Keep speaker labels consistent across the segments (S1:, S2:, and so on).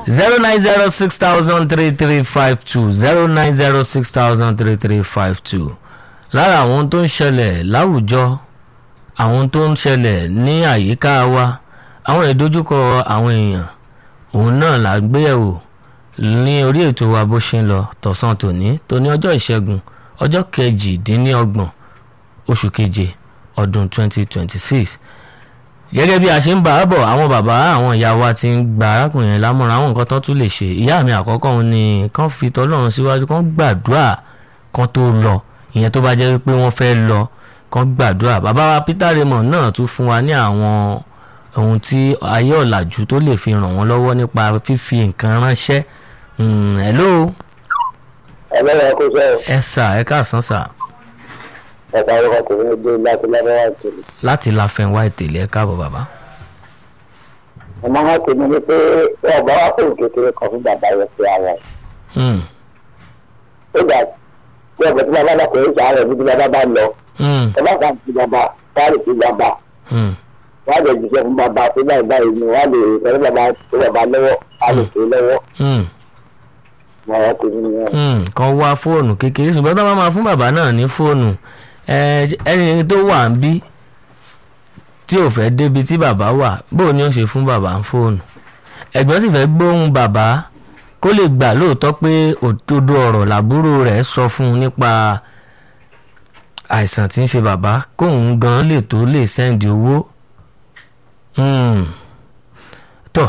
S1: zero nine zero six thousand three three five two zero nine zero six thousand three three five two lára àwọn tó ń ṣẹlẹ̀ láwùjọ àwọn tó ń ṣẹlẹ̀ ní àyíká wa àwọn ìdojúkọ àwọn èèyàn òun náà là ń gbé yẹ̀wò ní orí ètò wa bó ṣe ń lọ tọ̀sán tòní tóní ọjọ́ ìṣẹ́gun ọjọ́ kejìdínlọ́gbọ̀n oṣù keje ọdún twenty twenty six gẹ́gẹ́ bí a ṣe ń bá a bọ̀ àwọn bàbá àwọn ìyá wa ti ń gba arákùnrin yẹn lámọ̀ràn àwọn nǹkan tó tún lè ṣe ìyá mi àkọ́kọ́ òun ni kán fi tọ́lọ́run síwájú kán gbàdúrà kán tó lọ ìyẹn tó bá jẹ́ pé wọ́n fẹ́ lọ kán gbàdúrà bàbá wa Peter Raymond náà tún fún wa ní àwọn ohun tí ayé ọ̀làjú tó lè fi ràn wọ́n lọ́wọ́ nípa fífi nǹkan ránṣẹ́ hello
S2: ẹlẹ́yìn kó sẹ́yìn
S1: ẹ sà ẹ káàsán sà
S2: ẹ̀ka orúkọ kò ní dé láti lábẹ́wá ìtòlù.
S1: láti láfẹnwá ìtẹ̀lé ẹ káàbọ̀ bàbá.
S2: ọmọ wọn kò ní ní pé ọba wa kò kékeré kan fún bàbá yẹn pé ara ẹ̀.
S1: Hmm,
S2: ó gbà tí ọ̀bẹ tí bàbá bá kò ní sàárẹ̀ bí tí bàbá bá lọ
S1: hmm,
S2: ẹ bá kà sí bàbá káàlì sí bàbá
S1: hmm,
S2: wọ́n á lè jíṣẹ́ fún bàbá tó báyìí báyìí ni wọ́n á lè fẹ́ bàbá tó bàbá lọ́wọ́ á lè tó lọ́wọ́
S1: hmm,
S2: ọmọ wọn kò ní ní ẹ̀.
S1: hmm. kan wá fóònù kékeré ṣùgbọ́n tó bá máa fún bàbá náà ní fóònù ẹ, ẹni tó wà ń bí tí ò fẹ́ débi tí bàbá wà bó ni ó ṣe fún bàbá ń fóònù ẹ̀gbọ́n sì fẹ́ gbóhùn bàbá kó lè gbà lóòótọ́ pé òdodo ọ̀rọ̀ làbúrò rẹ̀ sọ fún un nípa àìsàn tí ń ṣe bàbá kóun gan lè tó lè sẹ́ndì owó Hmm. tó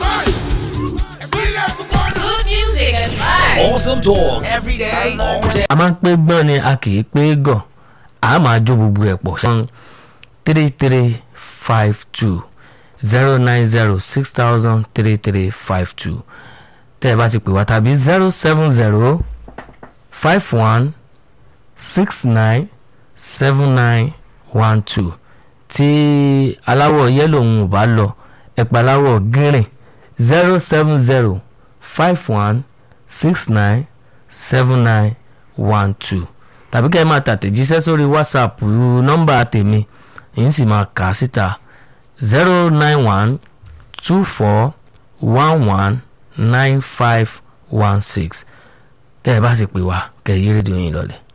S3: Good music and vibes.
S4: Awesome talk every day, all day.
S1: a máa ń pé gbọ́n ni a kì í pé gàn a máa jó gbogbo ẹ̀ pọ̀ ṣan three three five two zero nine zero six thousand three three five two tẹ́ ẹ bá ti pè wá tàbí zero seven zero five one six nine seven nine one two tí aláwọ̀ yẹ́lò ń bá lọ ẹ̀pà aláwọ̀ gírìn zero seven zero five one six nine seven nine one two tàbí kẹ́ ẹ máa tàtẹ̀jíṣẹ́ sórí whatsapp nọ́mbà tèmi èyí sì máa kà á síta zero nine one two four one one nine five one six tẹ́ ẹ bá sì pè wá kẹ́ ẹ yí rédíò yín lọlẹ̀.